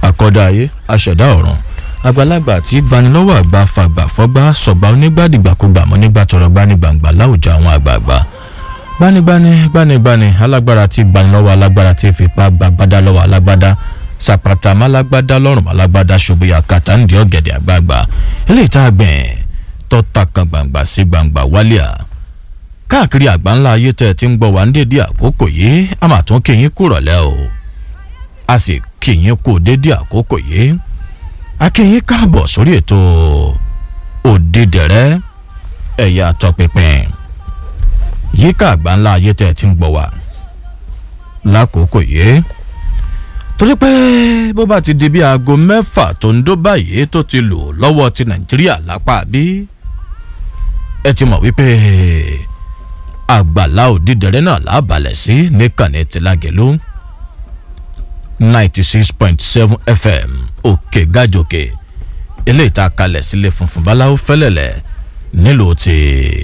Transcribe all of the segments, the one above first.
àkọ́dá ayé aṣẹ̀dá ọ̀run àgbàlagbà tí gbanilọ́wọ́ àgbà fàgbà fọ́gbà sọ̀gbà onígbàdìgbàkúgbà mọ́ nígbà tọrọ gbanigbàǹgbà láwùjọ àwọn àgbààgbà gbanigbani gbanigbani alágbára tí gbanilọ́wọ́ alágbára tí fipá gbàgbádá lọ́wọ́ alágbádá sàpàtà málágbádá lọ́rùn málágbádá ṣòbíyà kàtà ń di ọ̀gẹ̀dẹ̀ àgbààgbà eléyìí tá a gbìn tọ́ta kan gbàǹgbà sí gbàǹgbà wálíà káàkiri àgbáńlá ayé tẹ́ ẹ ti ń gbọ́ wá ní dédé àkókò yìí a máa tún kí yín kúrọ̀lẹ́ o a sì kí yín kú dédé àkókò yìí a kí yín káàbọ̀ sórí ètò òdìdẹrẹ́ ẹ̀yà tọpinpin yíká àgbáńlá ayé tẹ́ ẹ ti ń gbọ́ wá lákòókò yìí torí pé bó bá ti di bí aago mẹ́fà tó ń dó báyìí tó ti lò lọ́wọ́ ti nàìjíríà lápá bí ẹ ti mọ̀ wípé àgbàlá òdìdẹrẹ́ náà lábàlẹ̀ sí nìkànnì tìlágẹ̀lú ninety six point seven fm òkè gàjòkè eléyìí tá a kalẹ̀ sílé funfun báláwo fẹ́lẹ̀lẹ̀ nílùú ti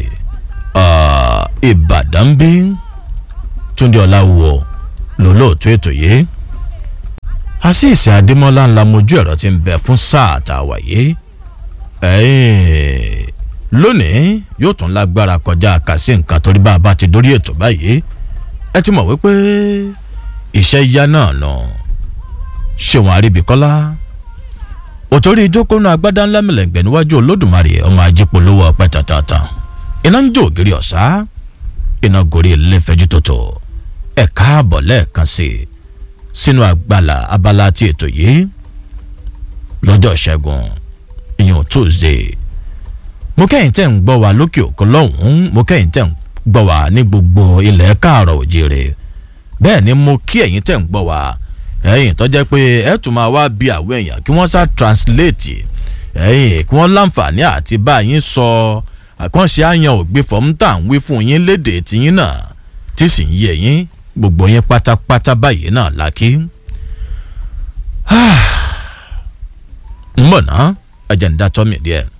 ìbàdàn bí túndé ọ̀làwọ̀ lólóòtú ètò yìí àṣìṣe adémọ́lá ńlá mojú ẹ̀rọ ti ń bẹ fún sáà tá a wà yìí lónìí yóò tún lágbára kọjá àkàsí nǹkan torí bá a bá ti dórí ètò báyìí ẹ ti mọ̀ wípé iṣẹ́ yá náà nà ṣéwọn àríbíkọ́lá òtórí ìjókòó náà agbádá ńlá mẹlẹ̀ǹgbẹ̀ níwájú olódùmarè ọmọ ajípolówó ọpẹ́ tàtàtà iná ń jó ògiri ọ̀sá iná gorí ilé-ìfẹ́jú tòtò ẹ̀ káàbọ̀ lẹ́ẹ̀kan sí i sínú àgbàlá abala ti ètò yìí lọ́jọ́ ìṣẹ́gun ìyẹn tuesday mo kẹ́yìn tẹ́ ń gbọ́ wa lókè òkun lọ́hùn-ún mo kẹ́yìn tẹ́ ń gbọ́ wa ní gbogbo ilẹ̀ káàrọ̀ òjèrè bẹ́ẹ̀ ni mo kí ẹ̀yin tẹ́ ń gbọ́ wa ẹ̀yin tó jẹ́ pé ẹ̀ tún máa wá bí àwọn èèyàn kí wọ́n sá translate ẹ̀yin kí wọ́n láǹfààní àti bá yín sọ àkànṣe àyàn ògbé fọ́mùtà ń wí fún yín léde tiyín náà tí sì ń yé yín gbogbo yín pátápátá báyìí náà lákì. ń bọ̀ ná ẹ̀jẹ̀ ń dá tọ́ mi díẹ̀.